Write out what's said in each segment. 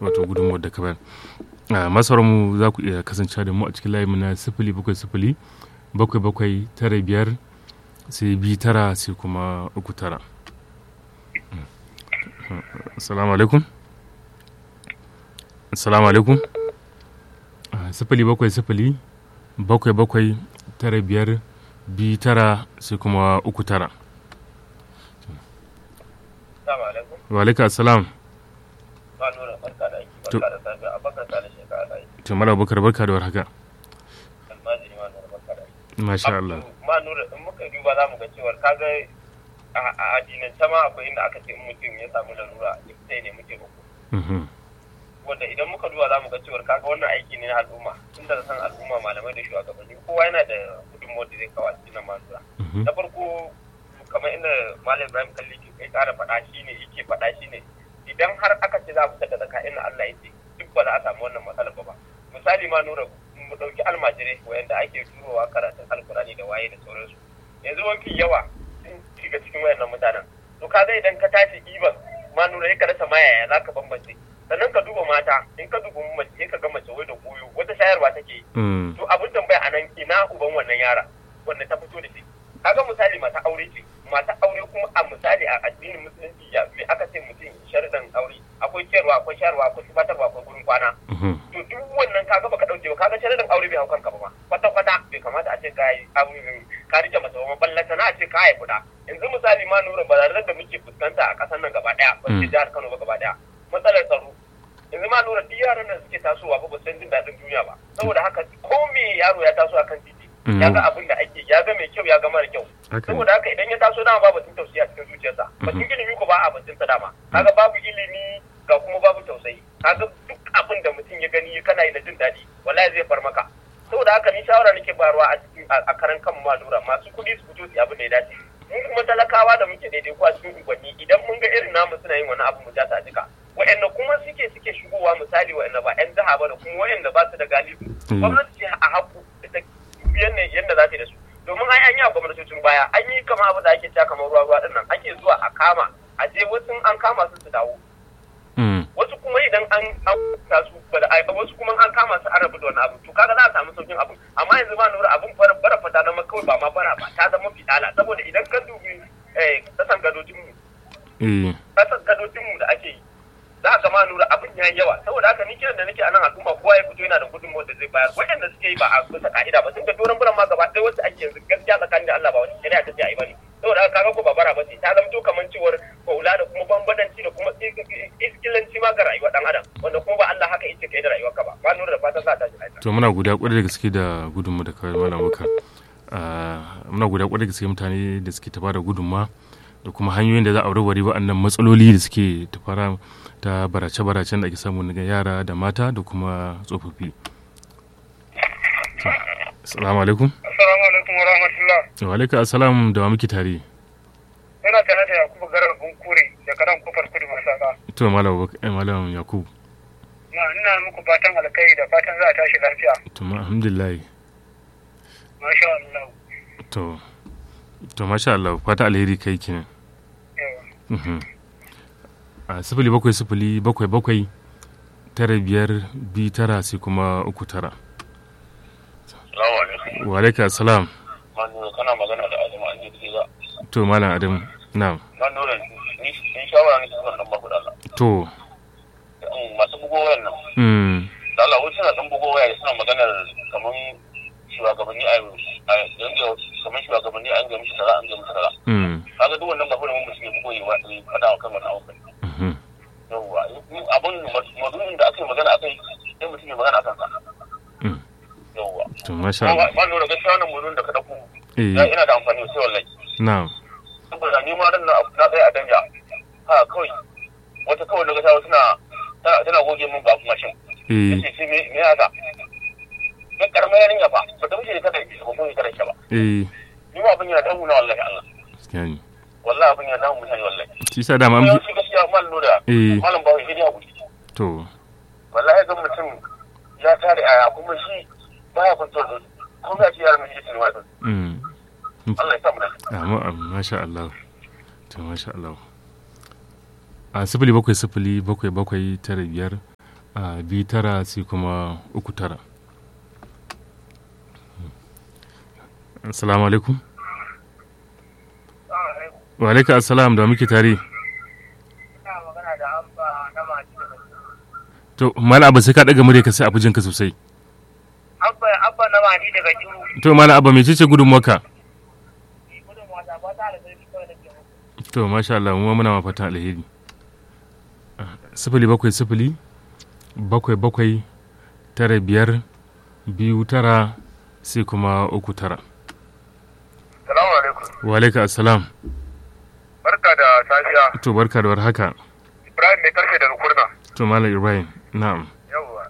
wato gudunmuwar da ka bayar masarar mu za ku iya kasance da mu a cikin layin mu na sifili bakwai sifili bakwai bakwai tara biyar sai bi tara sai kuma uku tara assalamu alaikum assalamu alaikum sifili bakwai sifili bakwai bakwai tara biyar bi tara sai kuma uku tara wa alaika assalam to mala bakar barka da warhaka masha Allah ma nura in muka duba za mu ga cewar kaga a addinance ma akwai inda aka ce in mutum ya samu larura sai ne muke uku wanda idan muka duba za mu ga cewar kaga wannan aiki ne na al'umma tun da san al'umma malamai da shugabanni kowa yana da gudunmawar da zai kawo a cikin manzura na farko kamar inda malam ibrahim kalli ke kai kara faɗa shi ne yake faɗa shi ne idan har aka ce za a fitar da zaka inda allah ya ce duk ba za a samu wannan matsalar ba misali ma nura mu ɗauki almajirai wayanda ake turowa karatun alkurani da waye da sauransu yanzu mafi yawa sun shiga cikin wayannan mutanen to ka idan ka tashi iban ma nura ya ka rasa mayaya za ka bambance sannan ka duba mata in ka duba mace ka ga mace wai da goyo wata shayarwa take yi to abin tambaya a nan ina uban wannan yara wanda ta fito da shi kaga misali mata aure ce mata aure kuma a misali a addinin musulunci ya me aka ce mutum sharuɗan aure akwai ciyarwa akwai shayarwa akwai tubatarwa akwai gurin kwana to duk wannan kaga baka dauke ba kaga sharuɗan aure bai hau kanka ba kwata kwata bai kamata a ce ka yi ka rike mace ba ballanta na a ce ka haifi da yanzu misali ma nura barazanar da muke fuskanta a ƙasar nan gaba ɗaya ba ce jihar Kano ba gaba ɗaya matsalar tsaro yanzu ma lura duk yaran nan suke tasowa ba ba san jin daɗin duniya ba saboda haka ko me yaro ya taso akan titi ya ga abin da ake ya ga mai kyau ya ga mara kyau saboda haka idan ya taso dama babu batun tausayi a cikin zuciyarsa batun ilimi ko ba a batun sa dama kaga babu ilimi ga kuma babu tausayi kaga duk abin da mutum ya gani kana yi na jin daɗi wallahi zai far maka saboda haka ni shawara nake barwa a cikin a karan kan ma lura masu kuɗi su fito su abin da ya dace mun kuma talakawa da muke daidai ko a cikin unguwanni idan mun ga irin namu suna yin wani abu mu ja ta jika wa'anda kuma suke suke shigowa misali wa'anda ba 'yan jiha ba da kuma wa'anda ba su da galibu gwamnati ce a haku da ta biyan yadda za ta da su domin ai an yi a gwamnatocin baya an yi kama abu da ake cewa kamar ruwa ruwa dinnan ake zuwa a kama a je wasu an kama su su dawo wasu kuma idan an ta su wasu kuma an kama su an rabu da wani abu to kaga za a samu saukin abu amma yanzu ba nura abun bara bara fata zama kawai ba ma bara ba ta zama fitala saboda idan ka dubi kasan gadojin mu kasan gadojin mu da ake yi za ka ma nura abin ya yawa saboda haka ni kiran da nake a nan al'umma kowa ya fito yana da gudunmawar da zai bayar waɗanda suke yi ba a bisa ka'ida ba sun ga doron buran ma gaba ɗaya wasu ake yanzu gaskiya tsakanin da Allah ba wani shari'a ta ce a yi bane saboda haka kaga ko ba bara ba ce ta zamto kamar cewar kaula da kuma bambadanci da kuma iskilanci ma ga rayuwar dan adam wanda kuma ba Allah haka yace kai da rayuwarka ba ba nura da fatan za ta ji to muna godiya kwarai da gaske da gudunmu da kawai malam wakar muna godiya kwarai da gaske mutane da suke ta bada gudunma da kuma hanyoyin da za a warware waɗannan matsaloli da suke ta fara ta barace-baracen da ake samu daga yara da mata da kuma tsofaffi. Assalamu alaikum. Assalamu alaikum wa rahmatullah. Wa alaikum assalam da wa muke tare. Ina tare da Yakubu Garar Bunkure da karan kofar kudu masaka. To malam malam Yakubu. Na ina muku fatan alkai da fatan za a tashi lafiya. To alhamdulillah. Masha Allah. To to masha Allah fata alheri kai kenan. a sifili bakwai sifili bakwai bakwai tara biyar bi tara sai kuma uku tara. Wa alaika salam. Manu kana magana da Adamu an jirgi za. To malam Adamu na. Manu ni shawara ne suna dan baku dala. To. Masu bugo wayar nan. Mm. Dala wasu suna dan bugo waya suna maganar kaman shugabanni a yanzu kamar shugabanni an ga mishi tara an ga mishi tara. Mm. Kaga duk wannan ba mun mutum ya bugo yi wa fada wa kan wannan abu. yawwa abun mazumin da aka yi magana akai sai mutum ya magana akan sa yawwa to masha Allah ba lura gaskiya wannan mazumin da ka dauko eh ina da amfani sai wallahi na'am saboda ni ma ran na tsaya a danja ha kawai wata kawai daga tawo suna tana goge min babu mashin eh yace sai me me haka ya karamar yarinya fa ba ta wuce kada ki ba ko kada ki ba eh ni ma abin yana damu na wallahi Allah gaskiya ne wallahi abin yana damu mutane wallahi shi sa dama an yawanci gaskiya mal lura eh malam ba wai ya hakuri to wallahi ga mutum ya tare aya kuma shi baya kwantar da kuma ya ce yaran mai shi ma mm Allah ya sa mu da amma amma masha Allah to masha Allah a sifili bakwai sifili bakwai bakwai tara biyar a biyu tara sai kuma uku tara assalamu alaikum wa alaika assalam da muke tare to mala abu sai ka daga murya ka sai abu jinka sosai abba abba na mani daga jiru to mala abu mece ce gudun maka gudun wata ba ta da zai kawai da ke to masha Allah mu muna ma fatan alheri sifili bakwai sifili bakwai bakwai tara biyar biyu tara sai kuma uku tara salamu alaikum wa alaika assalam barka da safiya to barka da warhaka ibrahim mai karfe da rukurna to malam ibrahim na'am yawwa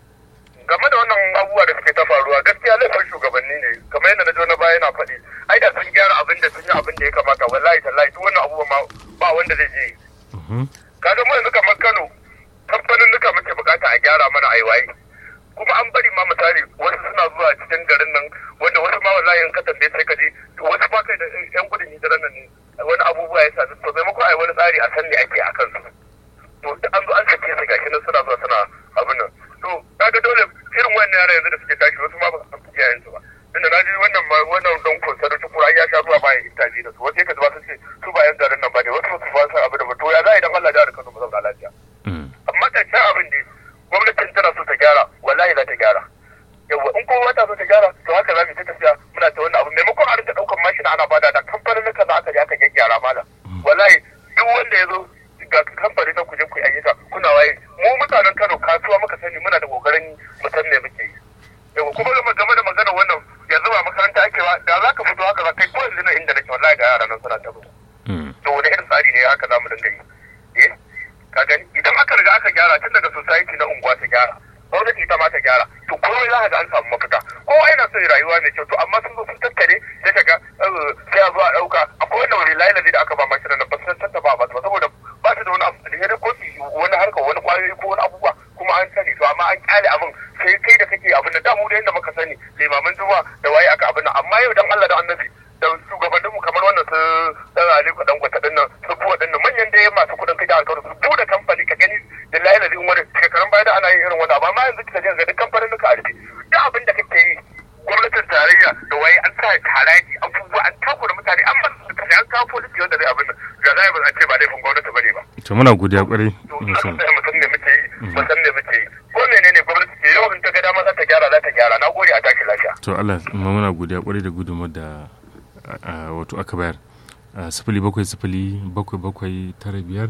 game da wannan abubuwa da suke ta faruwa gaskiya laifin shugabanni ne kamar yadda na jo na baya yana faɗi ai da sun gyara abin da sun yi abin da ya kamata wallahi tallahi duk wannan abubuwa ma ba wanda zai je Mhm. kaga mu yanzu kamar Kano kamfanin nuka muke bukata a gyara mana aiwaye kuma an bari ma misali wasu suna zuwa cikin garin nan wanda wasu ma wallahi in ka tambaye sai ka ji wasu ma kai da yan gudun hijiran nan ne wani abubuwa ya sa to maimakon ai wani tsari a san me ake a kansu to duk an zo an sake su gashi nan suna zuwa suna abin nan to kaga dole irin wannan yara yanzu da suke tashi wasu ma ba su san iyayen su ba tunda na ji wannan ma wannan don kunsa da tukura ya sha zuwa bayan intaji da su wasu ya ba su ce su ba yan garin nan ba ne wasu ba su ba san abin da ba to ya za a idan Allah ya da Kano mu zauna lafiya Mm. amma ƙarshen abin da gwamnatin tana so ta gyara wallahi za ta gyara yawa in kuma ta so ta gyara to haka za mu ta tafiya muna ta wannan abu maimakon a rinka ɗaukar mashina ana bada da kamfanin nuka za aka je aka gyaggyara mana wallahi duk wanda ya zo ga kamfani na kuje ku yi ayyuka kuna waye mu mutanen Kano kasuwa muka sani muna da kokarin mu san me muke yi yawa kuma game game da magana wannan yanzu ba makaranta ake ba da za ka fito haka za kai ko yanzu na inda nake wallahi ga yara nan suna ta mutu Mm. to wani irin tsari ne haka za mu dinga yi eh ka gani idan aka riga aka gyara tun daga society na unguwa ta gyara gwamnati ita ma ta gyara to komai za ka ga an samu mafita kowa yana son rayuwa mai kyau to amma sun zo sun tattare sai ka ga eh, sai a zo a ɗauka akwai wanda wani layi da aka ba mashinan nan ba su tattaba ba su ba saboda ba su da wani abu da ya ko su yi wani harka wani kwayoyi ko wani abubuwa kuma an sani to amma an kyale abin sai kai da kake abin da da mu da yadda muka sani limamin juma da waye aka abin nan amma yau dan Allah da annabi da shugabanninmu kamar wannan su dan Aliko dan gwata din nan su buwa din nan manyan da masu kudin kai da alƙawarin su bude kamfani ka gani da layi da wani shekaran baya da ana yin irin wani abu amma yanzu kika je ga duk kamfanin nuka a rufe duk abin da kake yi gwamnatin tarayya da waye an sa haraji abubuwa an takura mutane an masu kaje an kawo polisi wanda zai abin nan ga zai ba a ce ba laifin gwamnati bane ba to muna godiya kwarai to aka musamman sai mutum ne muke yi mutum ne muke yi ko menene gwamnati ke yau in ta ga dama za ta gyara za ta gyara na gode a tashi lafiya to Allah ma muna godiya kwarai da gudunmar da a- a- wato aka bayar a sifili bakwai sifili bakwai bakwai tara biyar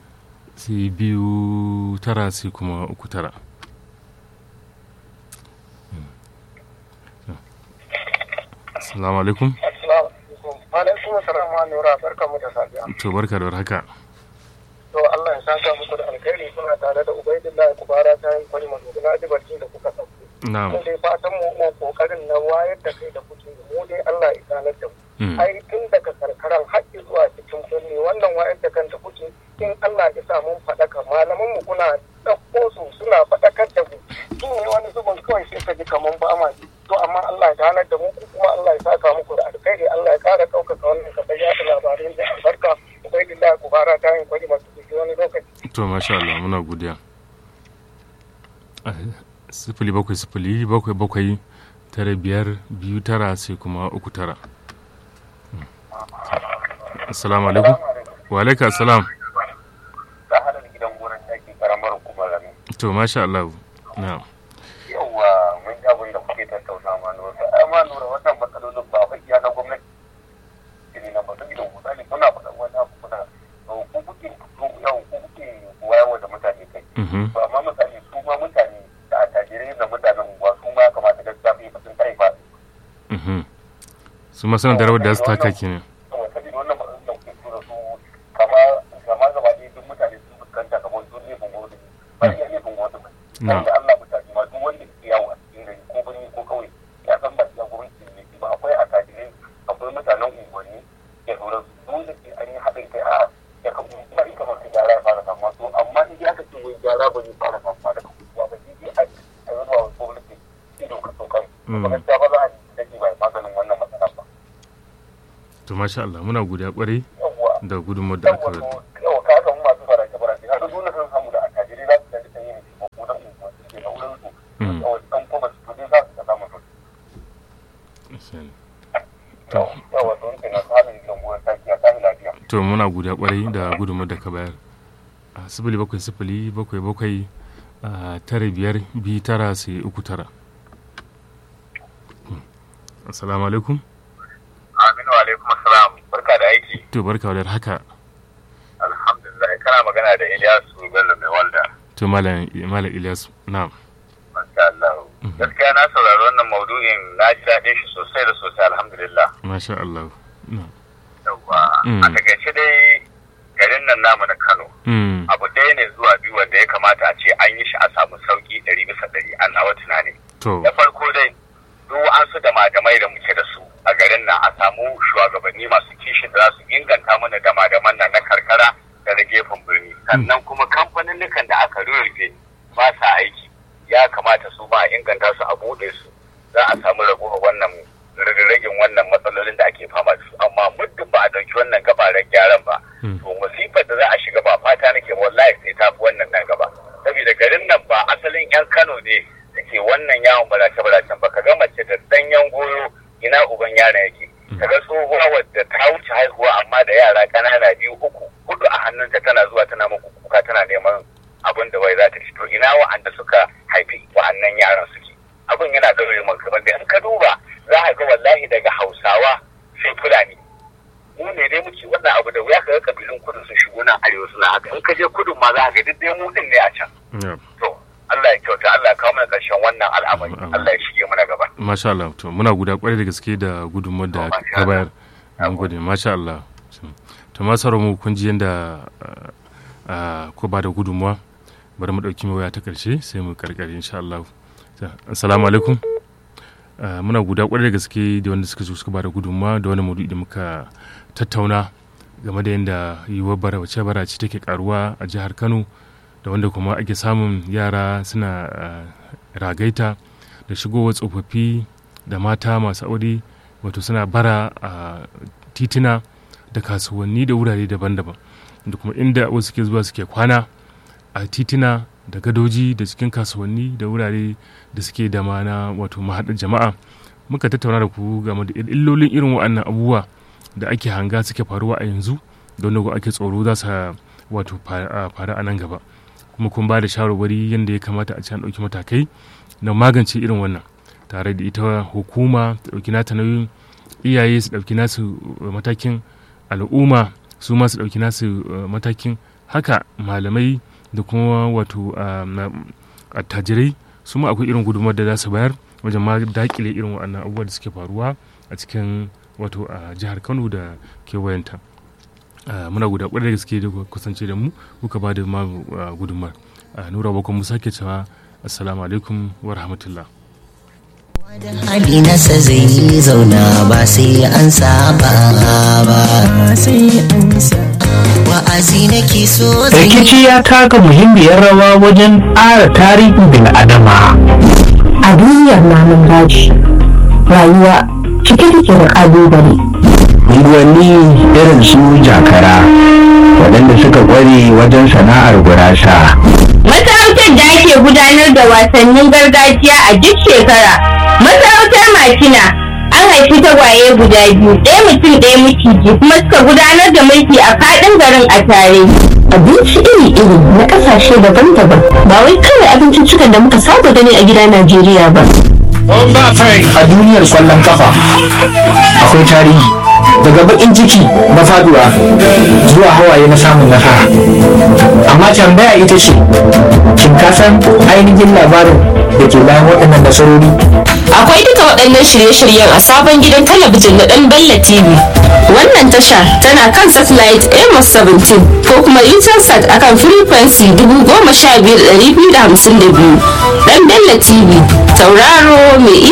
sai biyu tara sai kuma uku tara assalamu alaikum Assalamu alaikum. Alaikum assalam wa nura barkamu da safiya. to barka da warhaka To Allah ya saka muku da alkhairi kuna tare da Ubaidullahi Kubara ta yin kwari masu na ji barci da kuka sauke. na'am Mun dai fatan mu mu kokarin na wayar da kai da kuke mu dai Allah ya ganar da mu. Mm. Ai tun daga karkaran haƙƙi zuwa cikin birni wannan wayar da kan da kuke in Allah ya sa mun faɗaka malaman mu kuna ɗauko su suna faɗakar da mu. Su ne wani zubin kawai sai ka ji kaman ba ma ji. To amma Allah ya ganar da mu kuma Allah ya saka muku da alkhairi Allah ya ƙara ɗaukaka wannan kafa yaɗa labarai da albarka. Ubaidullahi Kubara ta yin kwari masu wani lokaci. to masha Allah muna godiya Ah, sifili bakwai sifili bakwai bakwai tara biyar biyu tara sai kuma uku tara Mm. assalamu alaikum wa alaika assalam ta hada da gidan gonar taki karamar hukumar rami to masha Allah na'am yauwa mun ji abin da kuke tattauna ma nura ai ma nura wannan matsalolin ba fa iya na gwamnati ne na mutum idan misali kuna faɗa wani abu kuna ku kuke yau ku kuke wayarwa da mutane kai Mhm. to amma misali su ma mutane da attajirai da mutanen unguwa su ma ya kamata gaskiya su yi fasin kai ba Mhm. su ma suna da rawar da su taka kenan saboda wannan matsalolin da kuke tura su kama kama gaba ɗaya duk mutane sun fuskanta kamar sun ne bungo da ba iya ne bungo da ba na'am da Allah mutane ma duk wanda ke yawo a cikin gari ko birni ko kauye ya san ba iya gwamnati ne ba akwai attajirai akwai mutanen unguwanni ya dora su dole sai an yi haɗin kai a ya kan kuma in kamar su gyara ya fara samuwa to amma in aka ce wai gyara ba zai fara samuwa daga kuwa ba sai dai a a yi zuwa gwamnati ido ka so kan Mm. ba gaskiya ba za a dake ba maganin wannan matsala ba to masha Allah muna godiya kwarai yawwa da gudunmawar da aka yawwa to yawa ka samu masu barace barace har dole sun samu da attajirai za su da ta yi ne ko dan to muna guda kwarai da gudunmu da ka bayar a sifili bakwai sifili bakwai bakwai a tara biyar biyu tara sai uku tara assalamu alaikum Aminu alaikum assalam barka da aiki to barka da haka alhamdulillah kana magana da Ilyasu Bello mai walda to malam malam Ilyas na'am masha Allah gaskiya na saurari wannan maudu'in na ji daɗin shi sosai da sosai alhamdulillah masha Allah na'am yawa Mm. a takaice dai garin nan namu na Kano Mm, abu ɗaya ne zuwa biyu wanda ya kamata a ce an yi shi a samu sauki ɗari bisa ɗari an nawa tunani to da farko dai duk an su da madamai da muke da su a garin nan a samu shugabanni masu kishin da za su inganta mana da madaman nan na karkara da na gefen birni sannan kuma kamfanin da aka rurrufe ba sa aiki ya kamata su ba a inganta su a buɗe su za a samu ragowar wannan ragin wannan matsalolin da ake fama da su amma muddin ba a ɗauki wannan gabaran gyaran ba Mm. to musifar da za a shiga ba fata nake wallahi sai ta fi wannan nan gaba saboda garin nan ba asalin yan Kano ne da ke wannan yawon barace baracen ba ka ga mace da danyen goyo ina uban yaron yake ka ga tsohuwa wadda ta wuce haihuwa amma da yara ƙanana biyu uku hudu a hannunta tana zuwa tana muku kuka tana neman abin da wai za ta ci to ina wa'anda suka haifi wa'annan yaran suke abin yana ɗaure min kamar da in ka duba za ka ga wallahi daga hausawa sai fulani mu ne dai muke wannan abu da wuya ka ga kabilun kudu sun shigo nan arewa suna haka in ka je kudun ma za ka ga duk dai mu din ne a can yeah. to Allah ya kyauta Allah ya kawo mana ƙarshen wannan al'amari Allah ya shige mana gaba masha Allah to muna guda kwarai da gaske da gudunmuwar da Masha ka bayar Allah. mun gode masha Allah to ma sauran mu kun ji yanda ko ba da gudunmuwa bari mu dauki waya ta karshe sai mu karkare insha Allah assalamu alaikum Ah, muna guda kwarai da gaske da wanda suka zo suka ba da gudunmuwa da wani maudu'i da muka tattauna game da yadda yiwuwar barace barace take karuwa a jihar Kano da wanda kuma ake samun yara suna ah, ragaita da shigowar tsofaffi da mata masu aure wato suna bara a titina da kasuwanni da wurare daban-daban da kuma inda wasu suke zuwa suke kwana a titina da gadoji da cikin kasuwanni da wurare da suke da mana wato mahaɗar jama'a muka tattauna da ku game da illolin irin waɗannan abubuwa da ake hanga suke faruwa a yanzu da wanda ake tsoro za su wato faru a nan gaba kuma kun ba da shawarwari yadda ya kamata a ci an ɗauki matakai na magance irin wannan tare da ita hukuma ta ɗauki nata nauyin iyaye su ɗauki nasu uh, matakin al'umma su ma su ɗauki nasu uh, matakin haka malamai da kuma wato uh, na- attajirai su ma akwai irin gudunmawar da za su bayar wajen ma dakile irin waɗannan abubuwa da suke faruwa a cikin wato a jihar kano da kewayenta Uh, muna guda kwarai da gaske da kuka kusance da mu kuka ba da ma uh, gudunmar uh, nura bakon musa ke cewa assalamu alaikum wa rahmatullah hali nasa zai yi zauna ba sai an saba ba wa'azi nake so zai rikici ya taka muhimmiyar rawa wajen ƙara tarihin bil'adama a duniyar namun daji rayuwa cike take da ƙalubale unguwanni irin su jakara waɗanda suka ƙware wajen sana'ar gurasa Masarautar da ake gudanar da wasannin gargajiya a duk shekara. Masarautar Makina an haifi tagwaye guda biyu, ɗaya mutum ɗaya miciji kuma suka gudanar da mulki a faɗin garin a tare. abinci iri-iri na ƙasashe daban-daban ba wai kawai abinciccikan da muka saba gani a gida najeriya ba a duniyar kwallon kafa akwai tarihi daga bakin ciki na faduwa zuwa hawaye na samun nasara amma tambaya ita ce shin ka san ainihin labarin da ke bayan waɗannan nasarori Akwai duka waɗannan shirye-shiryen a sabon gidan talabijin na ɗan Bella TV. Wannan tasha tana kan satellite Amos 17 ko kuma Intelsat akan frequency 15252. Ɗan Bella TV, tauraro mai